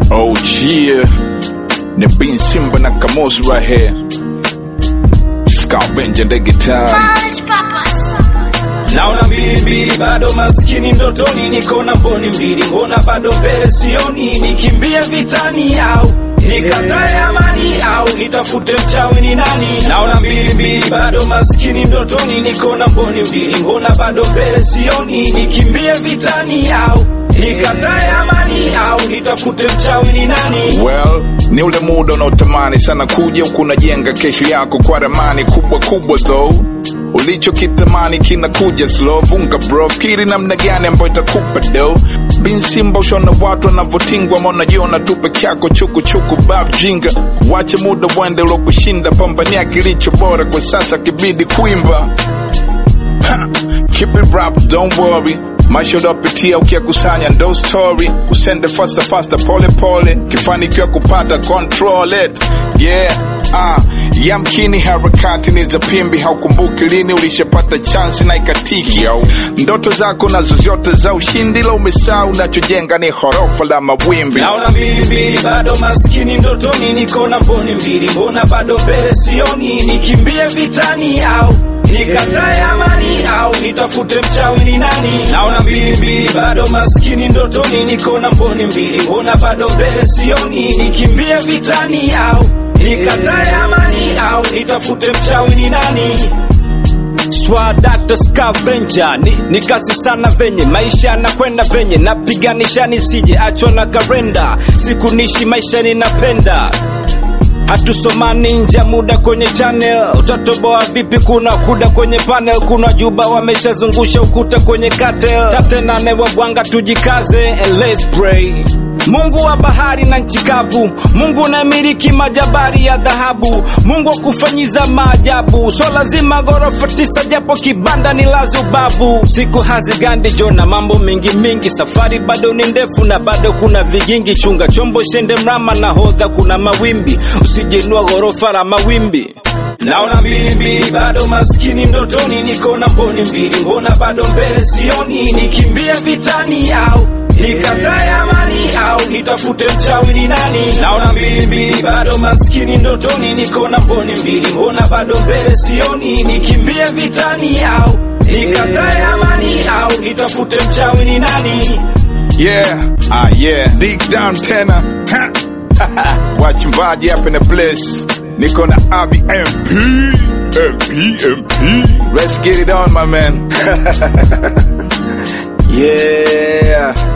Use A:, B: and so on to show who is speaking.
A: Oh yeah, ni Bin Simba na Kamosi right here. Scavenger the guitar.
B: College Papas.
C: naona mbili mbili, bado maskini ndotoni, niko na mboni mbili, mbona bado mbele sioni, nikimbie vitani au nikatae amani au nitafute mchawi ni nani? Naona mbili mbili, bado maskini ndotoni, niko na mboni mbili, mbona bado mbele sioni, nikimbie vitani au nikatae amani au nitafute mchawi ni nani?
A: Well, ni ule muda unaotamani sana kuja huku unajenga kesho yako kwa ramani kubwa kubwa though ulichokitamani kinakuja slow vunga bro fikiri namna gani ambayo itakupa do bin simba ushaona watu wanavyotingwa maonajiona tu peke yako chukuchuku bab jinga wache muda uende uliokushinda pambania kilicho bora kwa sasa kibidi kuimba Ha, Keep it rap, don't worry. Maisha unayopitia ukiyakusanya ndo story, usende faster faster, pole pole, kifanikiwa kupata control it. Yeah, ah, yamkini harakati ni za pimbi, haukumbuki lini ulishapata chance na ikatiki. Yo, ndoto zako nazo zote za ushindi, la umesahau unachojenga ni horofa la mawimbi.
C: naona mbili mbili, bado maskini ndotoni, niko na mboni mbili, mbona bado mbele sioni, nikimbie vitani au nikatae amani au nitafute mchawi ni nani? Naona mbili mbili, bado maskini ndotoni, niko na mboni mbili, mbona bado mbele sioni, nikimbie vitani au nikatae amani au nitafute mchawi ni nani? Swadakta scavenger ni, ni kazi sana venye maisha yanakwenda venye napiganisha nisije achwa na karenda siku nishi maisha ninapenda hatusomani nje ya muda kwenye channel utatoboa vipi kuna kuda kwenye panel kuna juba wameshazungusha ukuta kwenye cartel tate nane wa bwanga tujikaze and let's pray Mungu wa bahari na nchi kavu, Mungu unamiliki majabari ya dhahabu, Mungu wa kufanyiza maajabu. So lazima ghorofa tisa, japo kibanda ni lazi ubavu. Siku hazigandi jo na mambo mingi mingi, safari bado ni ndefu na bado kuna vigingi. Chunga chombo shende mrama na hodha, kuna mawimbi, usijenua ghorofa la mawimbi. Naona mbili mbili, bado maskini ndotoni, niko na mboni mbili, mbona bado mbele sioni, nikimbie vitani au nikatae amani au nitafute mchawi ni nani? Naona mbili mbili, bado maskini ndotoni, niko na mboni mbili, mbona bado mbele sioni, nikimbie vitani au nikatae amani au nitafute mchawi ni nani?
A: Yeah, ah yeah, dig down tena. Ha. Wachimbaji up in the place. Niko na Abi MP. MP, MP. Let's get it on, my man.
C: Yeah.